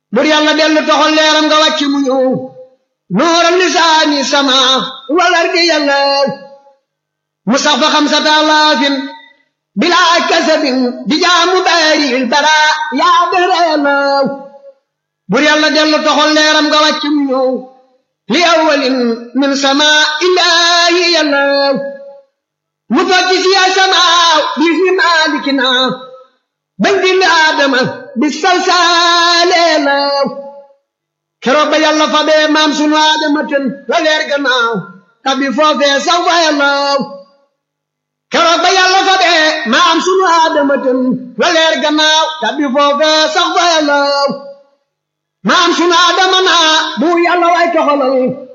bur yàlla dellu toxal leeram nga wàcc mu ñëw nooral lisaani sama walar di yàlla mu sax fa xamsata alaafin bilaa kasabin di jaamu baaril bara yaa dara yàlla bur yàlla dellu toxal leeram nga wàcc mu ñëw li awalin min sama illaahi yàlla mu tokki si ya sama bi fi maalikina bañ bind aadama bi salsaale law keroog ba yàlla fa bee maam sunu aadama ten la leer gannaaw tabi foofee sax fa yàllaw keroog ba yàlla fa bee maam sunu aadama ten la leer gannaaw tabi foofee sax fa yàllaw maam sunu aadama naa bu yàlla way toxalal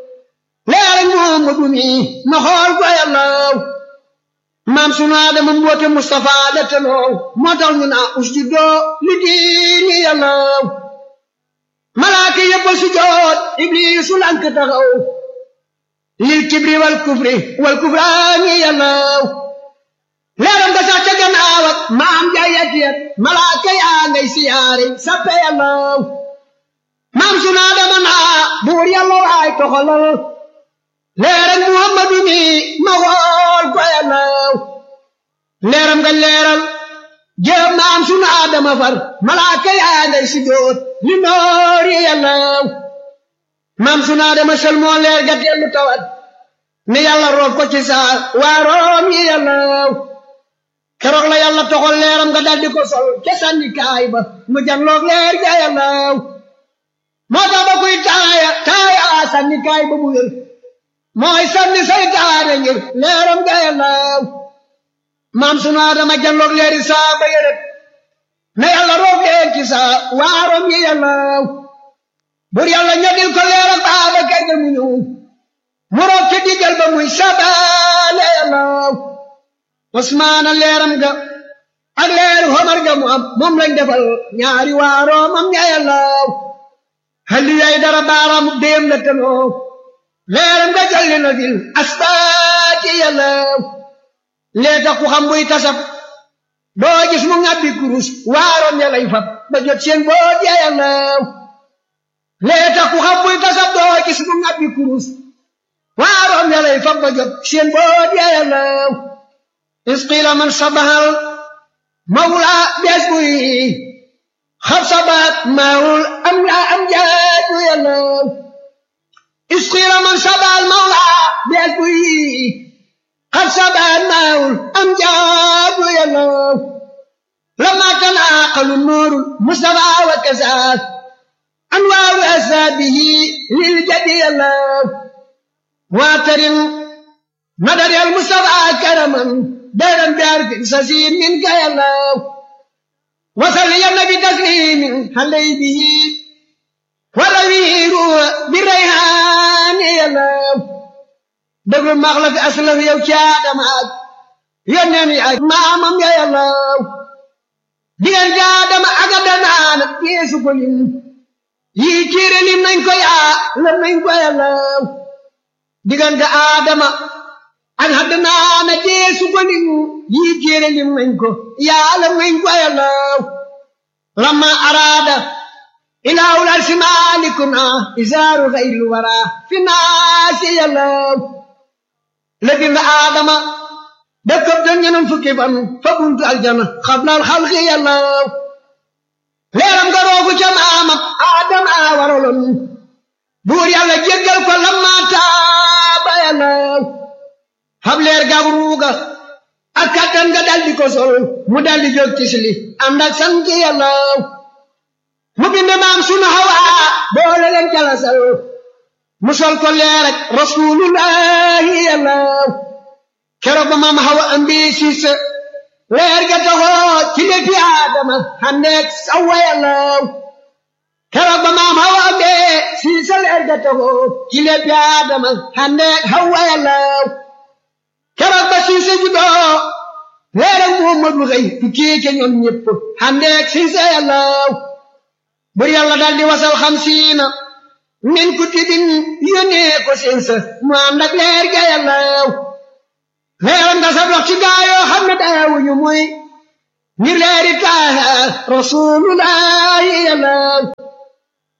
leer Muhammadu mi ma xool fa yàllaw maam sunu aadama mboote Mustafa la tenoo moo tax ñu naa usjudoo li diini yàllaw malaaka yëpp a sujoot ibliisu lank taxaw lil kibri wal kufri wal kufraani yàllaw leeram nga sax ca gannaaw ak maam jaayat yet malaaka yaa ngay siyaare sappe yàllaw maam sunu aadama naa buur yàlla waay toxalal leeram muhammadu mi ma xool ko yàllaw leeram nga leeral jëm maam sunu aadama far malaaka yaa ngay sujjóot li noori yàllaw maam sunu aadama sel moo leer ga dellu tawat ne yàlla roof ko ci saa waaroom yi yàllaw keroog la yàlla toxal leeram nga daldi ko sol ca sànni kaay ba mu janloog leer ga yàllaw moo tax ba kuy taaya taaya sànni kaay ba mu wér mooy sànni saytaane ngir leeram ga yàllaw maam sunu aadama janloog leeri saa ba yërët na yàlla roof leen ci saa waaroom yi yàllaw bur yàlla ñodil ko leeral baaba kay ga mu ñëw mu roof ci diggal ba muy sabaale yàllaw osmaana leeram ga ak leeru homar ga mu am moom lañ defal ñaari waaroomam ña yàllaw halli yay dara baaraamu déem la tanoo leeram ga jolli na fil asbaati yàllaw lee tax ku xam buy tasab doo gis mu ngàbbi kurus waaroom ya lay fab ba jot seen boot ya yàllaw lee tax ku xam buy tasab doo gis mu ngàbbi kurus waaroom ya lay fab ba jot seen boot ya yàllaw isqiila man sabahal mawla bees buy xab sabaat maawul am la am jaaju yàllaw isqiila man sabahal mawla bees buy xab sabaat maawul am jaaju yàllaw lama tanaaqalu nuuru mustafa wa kasaas anwaaru asaabihi lil jadi yàllaw waatarin madari al mustafa karaman دائما بعرف سسيم منك يا الله وصل يا النبي تسليم حلي به ولوير بالريحان يا الله دبر مغلف أسلف يا وشاد معك يا نمي مامم يا الله ديان جاد ما أقدنا يسوع كلين يكير لي نانكو يا لنانكو يا الله ديان آدم an haddana na dee su gwanin yi kere lim nañ ko yàlla nañ ko yàllaw lamma arada ilahul arsi malikuna isaaru xayril wara fi naasi yàllaw la bind aadama dëkkab doon ñenam fukki fan fa buntu aljana xablal xalqi yàllaw leeram nga roofu ca maamam aadama waraloon buur yàlla jéggal ko lamma taaba yàllaw xam leer gaag ruuga ak kattan nga daldi ko sol mu daldi jóg ci sili ànd ak sant yàlla mu bind maam sunu hawa boole leen jalasal mu sol ko leer ak rasulullahi yàlla keroog ba maam hawa ambi siis leer ga taxoo ci léppi aadama xandeeg sawa yàlla keroog ba maam hawa ambi siis leer ga taxoo ci léppi aadama xandeeg hawa yàlla keroog ba siise juddoo leeral Muhammadu xëy tukkee ca ñoom ñépp xandeeg siise yàllaw bur yàlla dal di wasal xamsiina min kutubin yónnee ko siisa mu ànd ak leer ga yàllaw leeram nga sa dox ci gaayoo xam ne daawuñu muy ngir leeri taaha rasulullahi yàllaw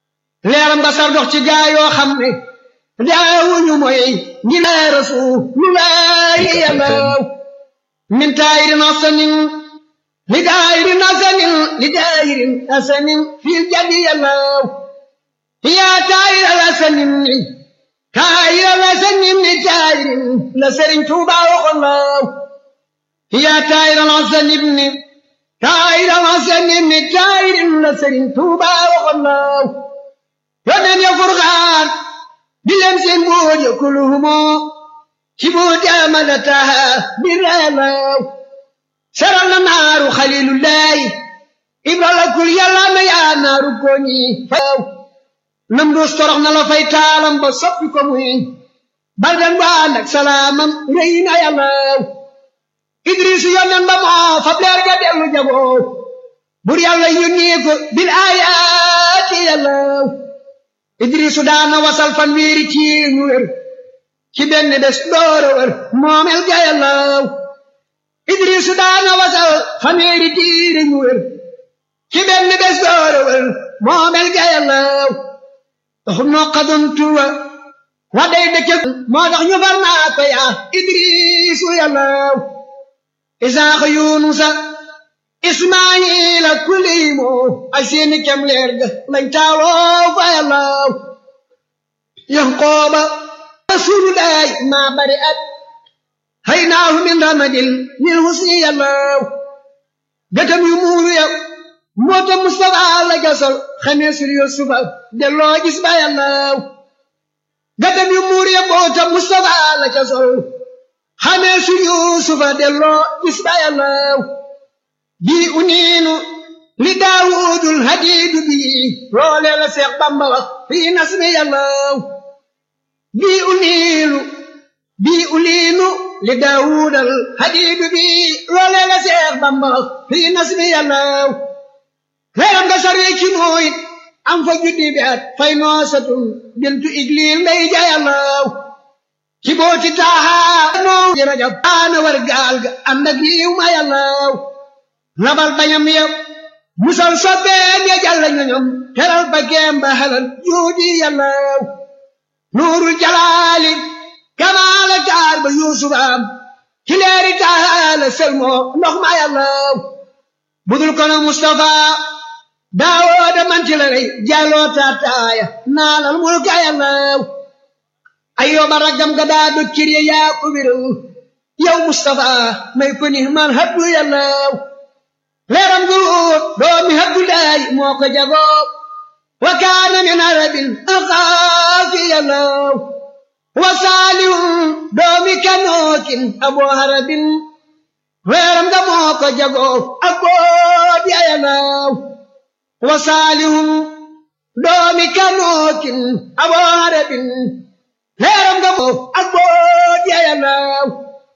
leeram nga sar dox ci gaa yoo xam ne daawuñu mooy ngi laa rasulullahi yàllaw min taayirin asanin li daayirin asanin li daayirin asanin fil jadi yàllaw yaa taayiral asanin ni taayiral asanin ni taayirin la Sëriñ Tuuba waxoon law yaa taayiral asanin ni taayiral asanin ni taayirin la Sëriñ Tuuba waxoon law yoneen ya furxaan di leen seen booj kuluhumo ci booti amada taha biralaw saral na naaru xalilullahi ibrala kul yàlla na yaa naaru koñi faw nam dus torox na la fay taalam ba soppi ko muy baldan ba ànd ak salaamam rëy na yàllaw idrisu yoneen ba moo fab leer ga dellu jagoo bur yàlla yónni ko bil ayaati yàllaw idrisu daana wasal fan wiiri ci ñu wér ci benn bés doora wér moomel ga yàllaw idrisu daana wasal fan wiiri tiiri ñu wér ci benn bés doora wér moomel ga yàllaw taxum noo xadon tuwa wa day dëkke moo tax ñu far naa ko yaa idrisu yàllaw isaaxa yunusa ismaayila kuliimo ay seeni kem leer ga lañ taaloo fa yàllaw yanqooba rasulullaay maa bari at haynaahu min ramadil lil husni yàllaw gëtam yu muuru ya moota mustafa la gasal xamee sur yusufa delloo gis ba yàllaw gëtam yu muuru ya moota mustafa la gasal xamee sur yusufa delloo gis ba yàllaw bii uniinu li daawudul hadiidu bii loolee la seex bamba wax fii nasmi yàllaw bii uniinu bii uliinu li daawudal hadiidu bii loolee la seex bamba wax fii nasmi yàllaw leeram nga sarwee ci nooyit am fa juddi bi at fay noosatun bintu igliil lay ja yàllaw ci booti taahaa noo ji rajab aana war gaal ga ànd ak yiw ma yàllaw labal bañam yëpp musal sobbeem ya jàlla ñoñom teral ba geem ba halal juudi yàllaw nuurul jalaali kamaala taar ba yuusufaam ci leeri taala selmoo ndox ma yàllaw budul kono mustafa daawooda man ci la rey jàlloo taataaya naalal mulka yàllaw ayyooba raggam ga daa dokkir ya yaa ko wéral yow mustafa may ko ni man habdu yàllaw leeram guruut doomi Abdulaay moo ko jagoo wa kaana min arabil axaafi yàllaw wa saalihun doomi kanookin aboo harabin leeram ga moo ko jagoo ak boot ya yàllaw wa saalihun doomi kanookin aboo harabin leeram ga moo ak boot ya yàllaw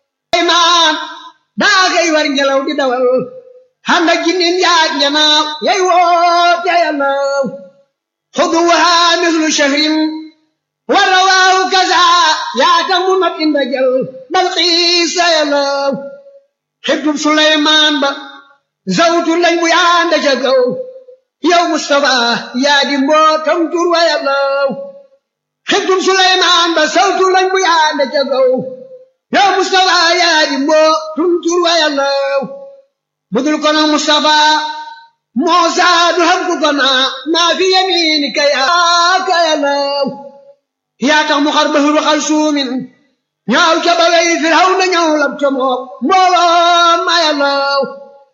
maan daa xëy war ngelaw di dawal handa jinnin yaaj njanaaw yay woote yàllaw xuduwaha mislu shahrin wa rawaahu kaza yaata mu mat inda jal dal xiisa yàllaw xibtub suleymaan ba zawtu lañ bu yaanda ca kaw yow mustafa yaa di mbootam tur wa yàllaw xibtub suleymaan ba zawtu lañ bu yaanda ca kaw yow mustafa yaa di mbootum tur wa yàllaw budul kono Mustafa Muusa du xam ku ko naa maa fi yamiinika yaa ka yàllaw yaa tax mu xar bahru xal suumin ñaaw ca ba wey Firawna ñëw lab ca moom mbooloo ma yàllaw